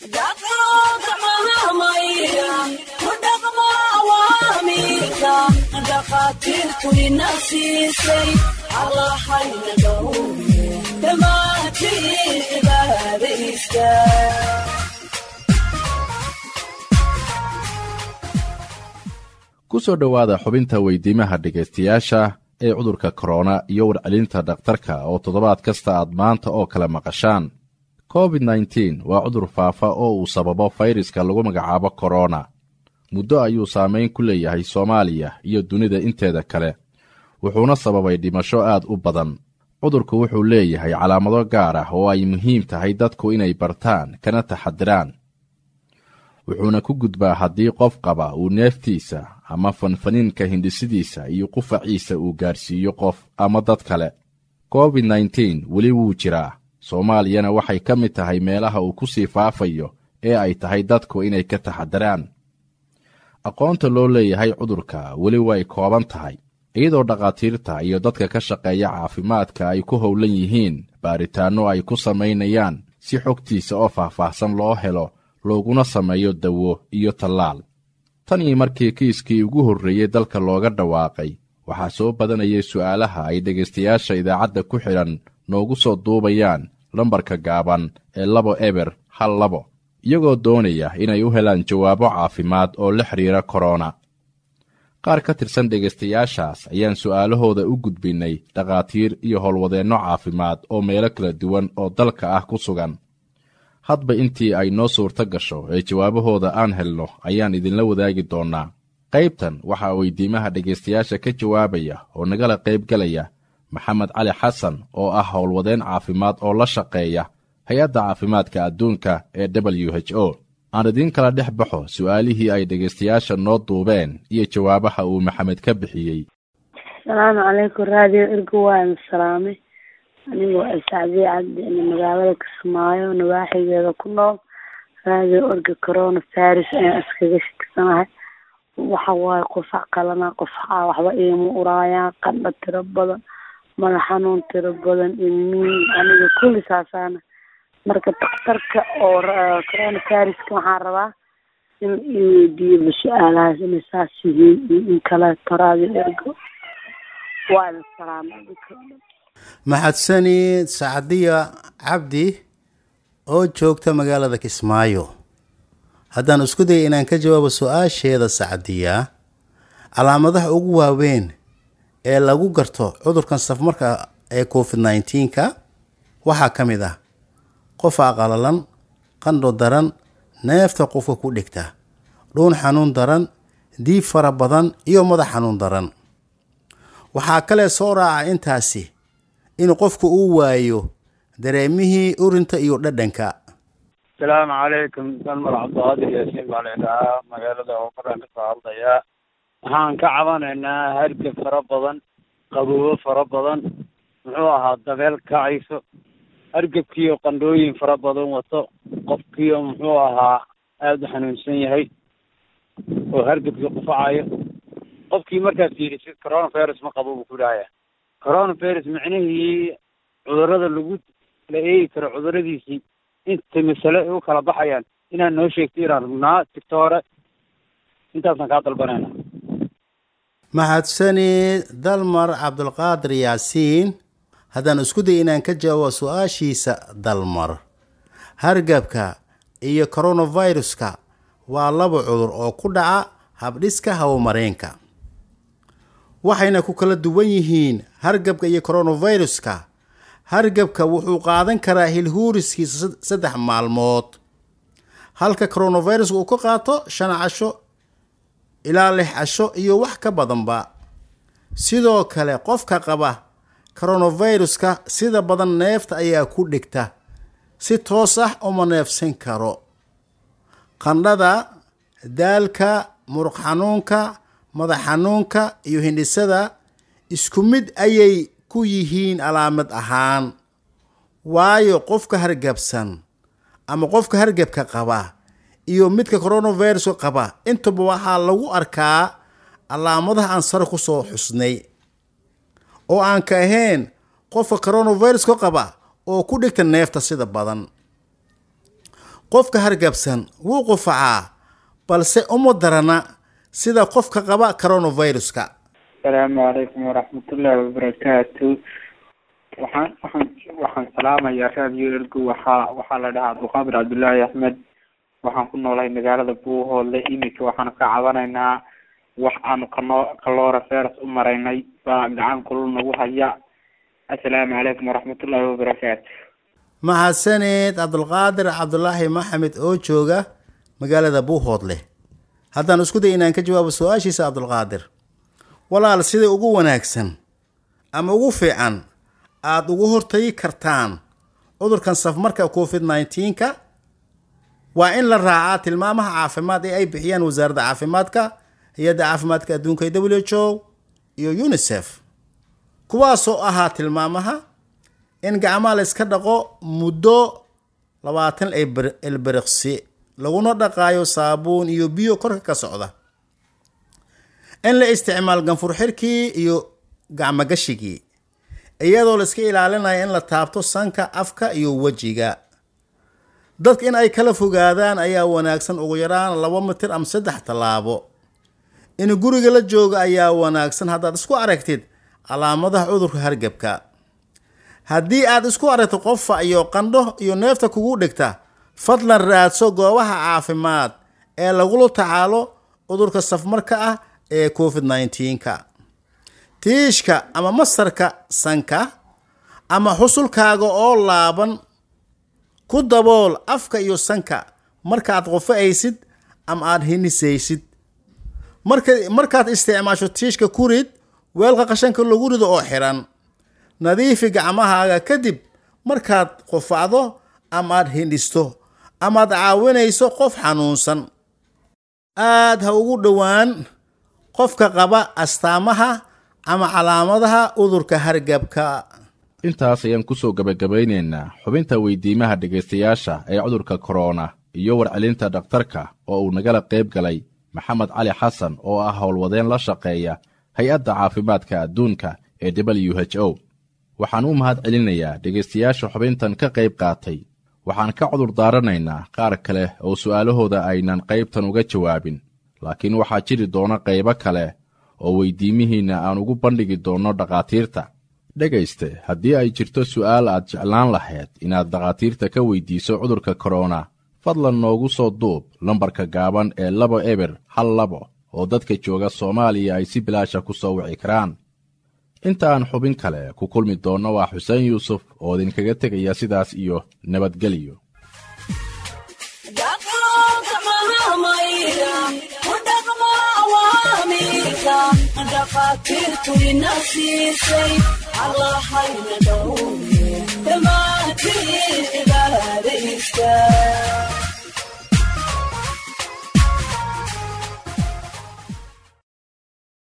dhakhaatiirtu ina siisay allahayna dhowre dhammaantiin cibaadaysta ku soo dhowaada xubinta weydiimaha dhegaystayaasha ee cudurka korona iyo warcelinta dhakhtarka oo toddobaad kasta aad maanta oo kale maqashaan covid nteen waa cudur faafa oo uu sababo fayraska lagu magacaabo korona muddo ayuu saamayn ku leeyahay soomaaliya iyo dunida inteeda kale wuxuuna sababay dhimasho aad u badan cudurku wuxuu leeyahay calaamado gaar ah oo ay muhiim tahay dadku inay bartaan kana taxadiraan wuxuuna ku gudbaa haddii qof qaba uu neeftiisa ama fanfaniinka hindhisidiisa iyo qufaciisa uu gaarsiiyo qof ama dad kale covid nteen weli wuu jiraa soomaaliyana waxay ka mid tahay meelaha uu ku sii faafayo ee ay tahay dadku inay ka taxadiraan aqoonta loo leeyahay cudurka weli way kooban tahay iyadoo dhakhaatiirta iyo dadka ka shaqeeya caafimaadka ay ku howlan yihiin baaritaanno ay ku samaynayaan si xogtiisa oo faahfaahsan loo helo looguna sameeyo dawo iyo tallaal tan iyo markii kiiskii ugu horreeyey dalka looga dhawaaqay waxaa soo badanayay su'aalaha ay dhegaystayaasha idaacadda ku xidhan noogu soo duubayaan lambarka gaaban ee labo eber hal labo iyagoo doonaya inay u helaan jawaabo caafimaad oo la xidhiira korona qaar ka tirsan dhegaystayaashaas ayaan su'aalahooda u gudbinnay dhakhaatiir iyo howlwadeenno caafimaad oo meelo kala duwan oo dalka ah ku sugan hadba intii ay noo suurto gasho ee jawaabahooda aan helno ayaan idinla wadaagi doonnaa qaybtan waxaa weydiimaha dhegaystayaasha ka jawaabaya oo nagala qaybgalaya maxamed cali xasan oo ah howlwadeen caafimaad oo la shaqeeya hay-adda caafimaadka adduunka ee w h o aan idiin kala dhex baxo su'aalihii ay dhegaystayaasha noo duubeen iyo jawaabaha uu maxamed ka bixiyey asalaamu calaykum raadiyo ergo waan salaamay anigoo sacdiye cabdi ina magaalada kismaayo nawaaxigeeda ku nool raadiyo orga corona virus ayaan iskaga shaksanahay waxa waaye qufac qalana qufaca waxba iima uraayaan qandho tiro badan madax xanuun tiro badan ilmiin aniga kulli saasaana marka daktarka oo corona viruska waxaan rabaa in iweydiiyo su-aalahaas inay saas yihiin iyo in kaleeto raadiyo ergo waa idin salaamay maxadsani sacdiya cabdi oo joogta magaalada kismaayo haddaan isku daya inaan ka jawaabo su-aasheeda sacdiya calaamadaha ugu waaweyn ee lagu garto cudurkan safmarka ee covid nneteen-ka waxaa ka mid ah qofa qalalan qandho daran neefta qofka ku dhigta dhuun xanuun daran diib fara badan iyo madax xanuun daran waxaa kale soo raaca intaasi in qofku uu waayo dareemihii urinta iyo dhadhanka asalaamu calaykum dalmar cabdiqaadir yaasiin baa laydhahaa magaalada ooqaraan kasoo hadlayaa waxaan ka cabanaynaa hargab fara badan qaboobo fara badan muxuu ahaa dabeel kacayso hargebkiiyo qandhooyin fara badan wato qofkiiyo muxuu ahaa aada u xanuunsan yahay oo hargebkii qufacayo qofkii markaad fiirisid coronavirus ma qabo buu ku dhahaya coronavirus micnihii cudurada lagu la eegi karo cuduradiisii inta masale ay u kala baxayaan inaad noo sheegto inaan rugnaa tigto hore intaasaan kaa dalbanayna mahadsani dalmar cabdulqaadir yaasiin haddaan isku day inaan ka jawaabo su-aashiisa dalmar hargabka iyo coronaviruska waa laba cudur oo ku dhaca habdhiska hawamareenka waxayna ku kala duwan yihiin hargabka iyo coronaviruska hargabka wuxuu qaadan karaa hilhuuriskiisa saddex maalmood halka coronaviruska uu ka qaato shan casho ilaa lix casho iyo wax ka badanba sidoo kale qofka qaba coronaviruska sida badan neefta ayaa ku dhigta si toos ah uma neefsan karo qandhada daalka muruq xanuunka madax xanuunka iyo hindhisada isku mid ayay ku yihiin calaamad ahaan waayo qofka hargabsan ama qofka hargabka qaba iyo midka coronaviruska qaba intaba waxaa lagu arkaa calaamadaha aan sare kusoo xusnay oo aan ka ahayn qofka coronaviruska qaba oo ku dhigta neefta sida badan qofka hargabsan wuu qufacaa balse uma darana sida qofka qaba coronaviruska asalaamu calaykum waraxmatullaahi wabarakaatu waxaan waxaan waxaan salaamayaa raadiyo ergo waxaa waxaa la dhahaa abdulqaadir cabdullaahi axmed waxaan ku noolahay magaalada buuhoodle iminka waxaanu ka cabanaynaa wax aanu kano kaloora feras u maraynay baa gacan kulul nagu haya assalaamu calaykum waraxmatullaahi wabarakaatu mahadsaneed cabdulqaadir cabdulaahi maxamed oo jooga magaalada buuhoodle haddaan isku day inaan ka jawaabo su-aashiisa cabdulqaadir walaal sida ugu wanaagsan ama ugu fiican aada ugu hortagi kartaan cudurkan safmarka covid nneteen-ka waa in la raacaa tilmaamaha caafimaad ee ay bixiyaan wasaaradda caafimaadka hay-adda caafimaadka adduunka ee w h o iyo unisef kuwaasoo ahaa tilmaamaha in gacmaha la iska dhaqo muddo labaatan elberiqsi laguna dhaqaayo saabuun iyo biyo korka ka socda in la isticmaal ganfur xirkii iyo gacmogashigii iyadoo la iska ilaalinayo in la taabto sanka afka iyo wejiga dadka in ay kala fogaadaan ayaa wanaagsan ugu yaraan laba mitir ama saddex tallaabo in guriga la jooga ayaa wanaagsan haddaad isku aragtid calaamadaha cudurka hargebka haddii aad isku aragto qofa iyo qandho iyo neefta kugu dhigta fadlan raadso goobaha caafimaad ee lagula tacaalo cudurka safmarka ah ee covid nneteen-ka tiishka ama masarka sanka ama xusulkaaga oo laaban ku dabool afka iyo sanka markaad qofa'aysid ama aada hinisaysid marka markaad isticmaasho tiishka ku rid weelka qashanka lagu rido oo xiran nadiifi gacmahaaga kadib markaad qofacdo ama aada hindhisto amaad caawinayso qof xanuunsan aada ha ugu dhowaan qofka qaba astaamaha ama calaamadaha cudurka hargabka intaas ayaan ku soo gebagabaynaynaa xubinta weydiimaha dhegaystayaasha ee cudurka korona iyo warcelinta dhakhtarka oo uu nagala qayb galay maxamed cali xasan oo ah howlwadeen la shaqeeya hay-adda caafimaadka adduunka ee w h o waxaan u mahad celinayaa dhegaystayaasha xubintan ka qayb qaatay waxaan ka cudur daaranaynaa qaar kale oo su'aalahooda aynan qaybtan uga jawaabin laakiin waxaa jiri doona qaybo kale oo weydiimihiinna aan ugu bandhigi doonno dhakhaatiirta dhegayste haddii ay jirto su'aal aad jeclaan lahayd inaad dhakhaatiirta ka weydiiso cudurka korona fadlan noogu soo duub lambarka gaaban ee labo eber hal labo oo dadka jooga soomaaliya ay si bilaasha ku soo wici karaan inta aan xubin kale ku kulmi doonno waa xuseen yuusuf oo idinkaga tegaya sidaas iyo nabadgelyo dhakhaatiirtu ina siisay allahayna